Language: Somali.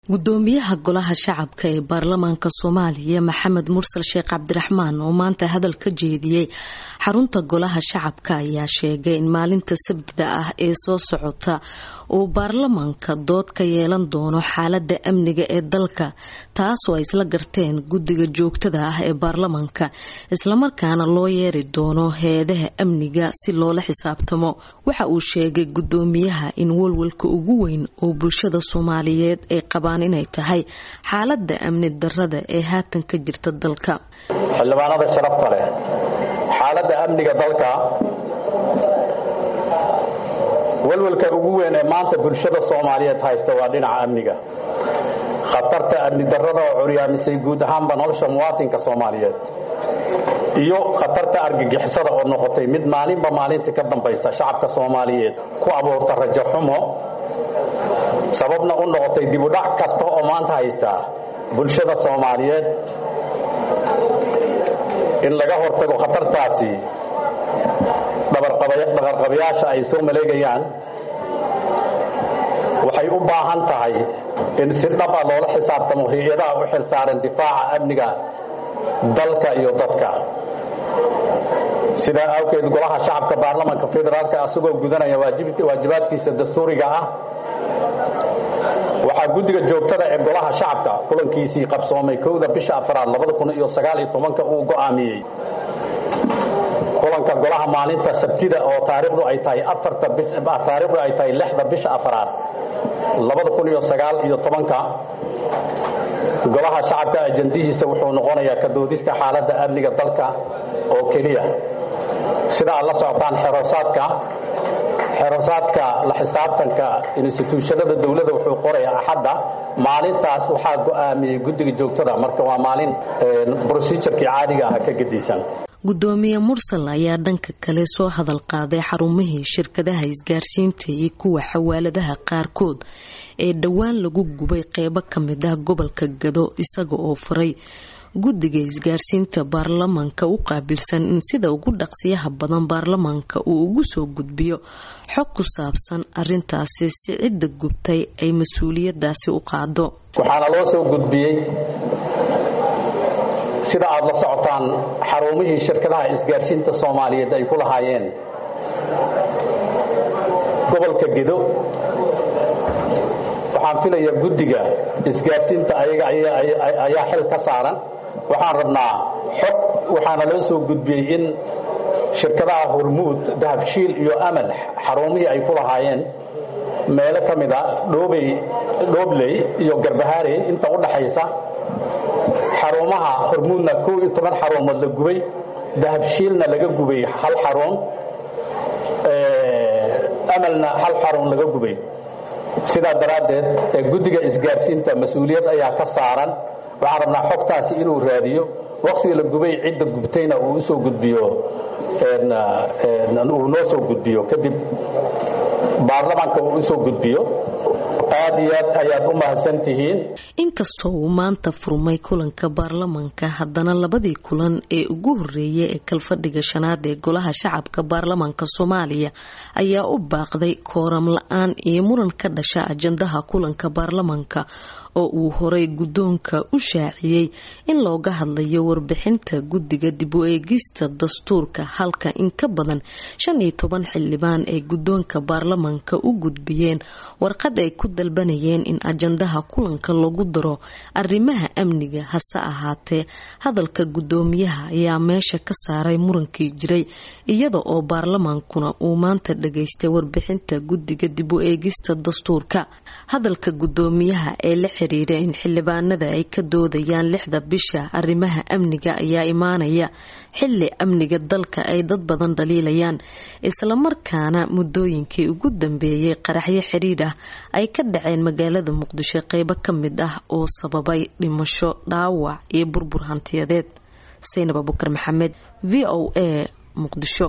gudoomiyaha golaha shacabka ee baarlamaanka soomaaliya maxamed mursal sheekh cabdiraxmaan oo maanta hadal ka jeediyey xarunta golaha shacabka ayaa sheegay in maalinta sabtida ah ee soo socota uu baarlamaanka dood ka yeelan doono xaalada amniga ee dalka taasoo ay isla garteen guddiga joogtada ah ee baarlamaanka islamarkaana loo yeeri doono heedaha amniga si loola xisaabtamo waxa uu sheegay gudoomiyaha in walwalka ugu weyn oo bulshada soomaaliyeed ay qabaan inay tahay xaalada amni darada ee haatan ka jirta dalka xildhibaanada sharafta leh xaaladda amniga dalka walwalka ugu weyn ee maanta bulshada soomaaliyeed haysta waa dhinaca amniga khatarta amni darada oo curyaamisay guud ahaanba nolosha muwaatinka soomaaliyeed iyo khatarta argagixisada oo noqotay mid maalinba maalinta ka dambaysa shacabka soomaaliyeed ku abuurta rajo xumo sababna u noqotay dibudhac kasta oo maanta haystaa bulshada soomaaliyeed in laga hortago khatartaasi dhaqarqabayaasha ay soo maleegayaan waxay u baahan tahay in si dhab a loola xisaabtamo hay-adaha u xil saaran difaaca amniga dalka iyo dadka sidaa awgeed golaha shacabka baarlamanka federaalk asagoo gudanaya waajibaadkiisa dastuuriga ah waxaa guddiga joogtada ee golaha shacabka kulankiisii qabsoomay kowda bisha afraad uu go'aamiyey kulanka golaha maalinta sabtida oo taariikhdu ay tahay taariikhdu ay tahay lixda bisha afraad golaha shacabka ajandihiisa wuxuu noqonayaa ka doodista xaaladda amniga dalka oo keliya sida aad la socotaan xeroosaadka xerosaadka la xisaabtanka instituushanada dowladda wuxuu qorayaa axadda maalintaas waxaa go'aamiyey guddiga joogtada marka waa maalin brosijurkii caadiga ah ka gedisan gudoomiye mursal ayaa dhanka kale soo hadal qaaday xarumihii shirkadaha isgaarsiinta iyo kuwa xawaaladaha qaarkood ee dhowaan lagu gubay qeybo ka mid ah gobolka gado isaga oo faray guddiga isgaarsiinta baarlamaanka u qaabilsan in sida ugu dhaqsiyaha badan baarlamaanka uu ugu soo gudbiyo xog ku saabsan arintaasi si cidda gubtay ay mas-uuliyadaasi u qaado waxaana loo soo gudbiyey sida aad la socotaan xarumihii shirkadaha isgaarsiinta soomaaliyeed ay ku lahaayeen gobolka gedo waxaan filayaa guddiga isgaarsiinta ayaga ayaa xil ka saaran waxaan rabnaa xog waxaana loo soo gudbiyey in shirkadaha hormuud dahabshiil iyo amal xarumihii ay ku lahaayeen meelo ka mid a dhoobey dhoobley iyo garbahaarey inta u dhaxaysa xarumaha hormuudna kow iyo toban xarumood la gubay dahabshiilna laga gubay hal xarun amalna hal xarun laga gubay sidaa daraaddeed guddiga isgaarsiinta mas-uuliyad ayaa ka saaran waxaan rabnaa xogtaasi inuu raadiyo waqtiga la gubay cidda gubtayna uu usoo gudbiyo uu noo soo gudbiyo kadib baarlamaanka uu usoo gudbiyo aad iyo aad ayaad u mahadsantihiin inkastoo uu maanta furmay kulanka baarlamaanka haddana labadii kulan ee ugu horeeyay ee kalfadhiga shanaad ee golaha shacabka baarlamaanka soomaaliya ayaa u baaqday kooram la-aan iyo muran ka dhasha ajandaha kulanka baarlamaanka oo uu horay guddoonka u shaaciyey in looga hadlayo warbixinta guddiga dib u eegista dastuurka halka in ka badan shan iyo toban xildhibaan ay guddoonka baarlamaanka u gudbiyeen warqad ay ku dalbanayeen in ajandaha kulanka lagu daro arrimaha amniga hase ahaatee hadalka guddoomiyaha ayaa meesha ka saaray murankii jiray iyada oo baarlamaankuna uu maanta dhageystay warbixinta guddiga dib u eegista dastuurka hadalka guddoomiyaha ee la xiriira in xildhibaanada ay ka doodayaan lixda bisha arrimaha amniga ayaa imaanaya xili amniga dalka ay dad badan dhaliilayaan islamarkaana muddooyinkii ugu dambeeyey qaraxyo xiriir ah ay ka dhaceen magaalada muqdisho qeybo ka mid ah oo sababay dhimasho dhaawac iyo burbur hantiyadeed xuseyn abubakar maxamed v o a muqdisho